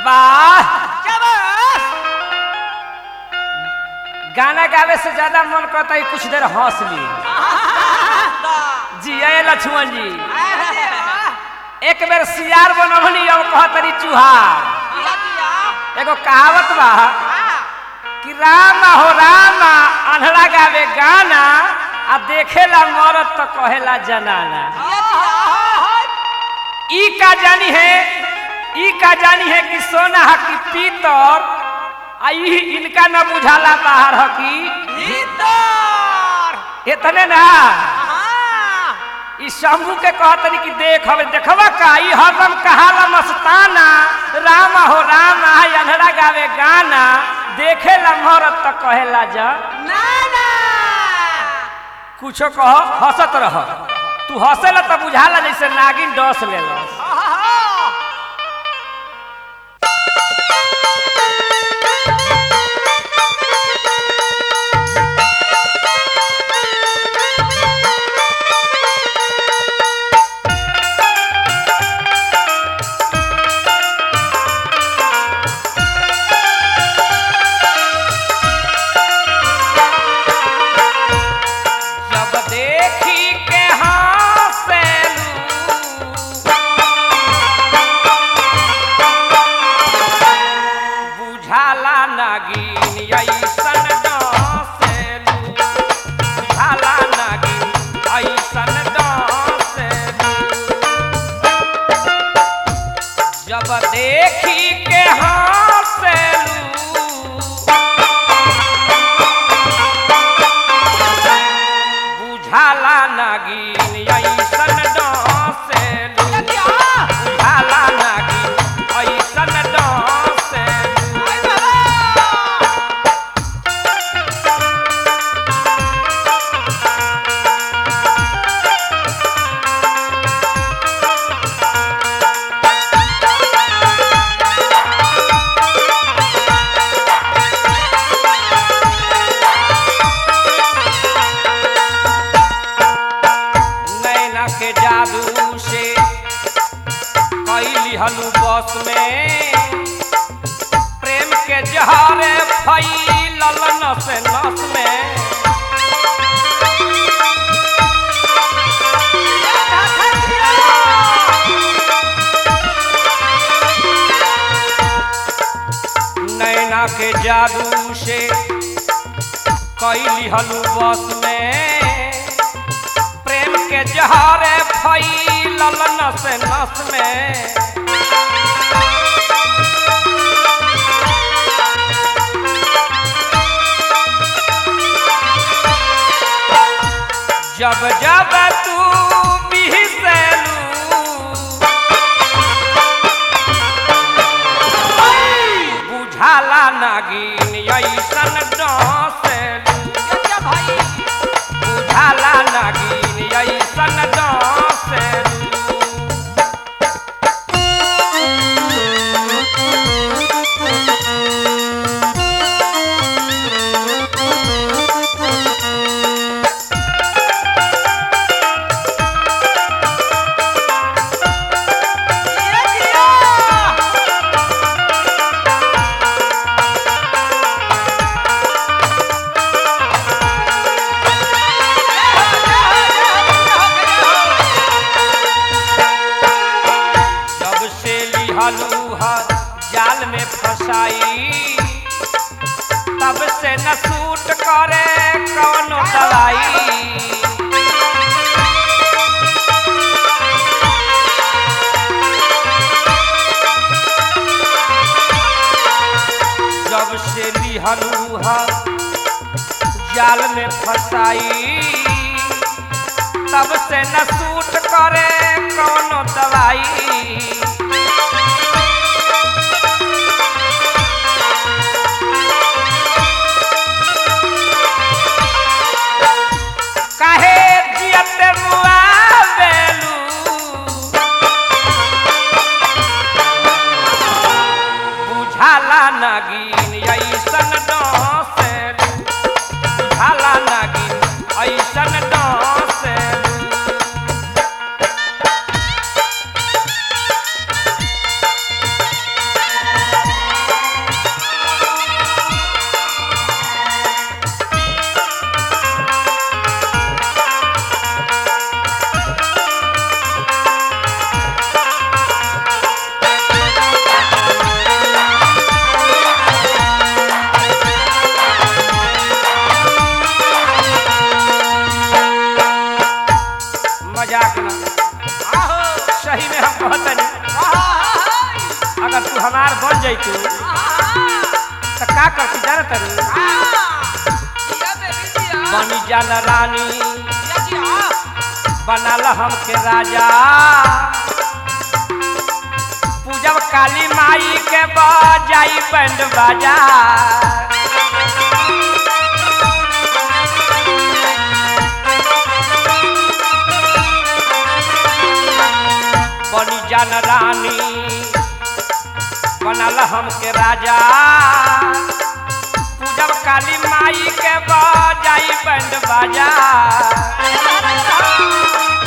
वाह शाबाश गाना गावे से ज्यादा मन करता है कुछ देर हंस ली जी ए लक्ष्मण जी एक बेर सियार बनवनी अब कहतरी चुहार एगो कहावत बा कि राम हो राम अनहरा गावे गाना आ देखेला मरद तो कहेला जनाना ई का जानी है ई का जानी है कि सोना है कि पीतर आ ई इनका न बुझाला बाहर है कि इतने ना ई शंभू के कहतनी कि देख हवे देखवा का ई हरदम कहाला मस्ताना राम हो राम आई अनहरा गावे गाना देखेला मरद तो कहेला जा कुछो कह हंसत रह तू हंसेला तो बुझाला जैसे नागिन डस लेला जब देखी के हंसेलू बुझाला नागिन ऐसन डसेलू बुझाला नागिन ऐसन डसेलू जब देखी के हंसेलू बुझाला नागिन ऐसन डसेलू बुझाला नागिन ऐसन डसेलू नैना के जादू से कैली हलू बस में प्रेम के जहरे फैलल नस नस में नैना के जादू से कैली हलू बस में प्रेम के जहरे फैलल नस नस में जब जब तू बिहसेलू बुझाला नागिन ऐसन डसेलू बुझाला नागिन ऐसन डसेलू जब से लिहलू ह जाल में फसाई तब से न सूट करे कौनो दवाई जब से लिहलू ह जाल में फसाई तब से न सूट करे कौनो दवाई काहे जियत मुआवेलू बुझाला नागिन ऐसन डसेलू बुझाला नागिन ऐसन डसेलू अगर तू हमार बन जैतू तो का करती जाना तरू बनी जान रानी बनल हमके राजा पूजब काली माई के बजाई बैंड बाजा बनी जान रानी बनल हमके राजा पूजब काली माई के बजाई बैंड बाजा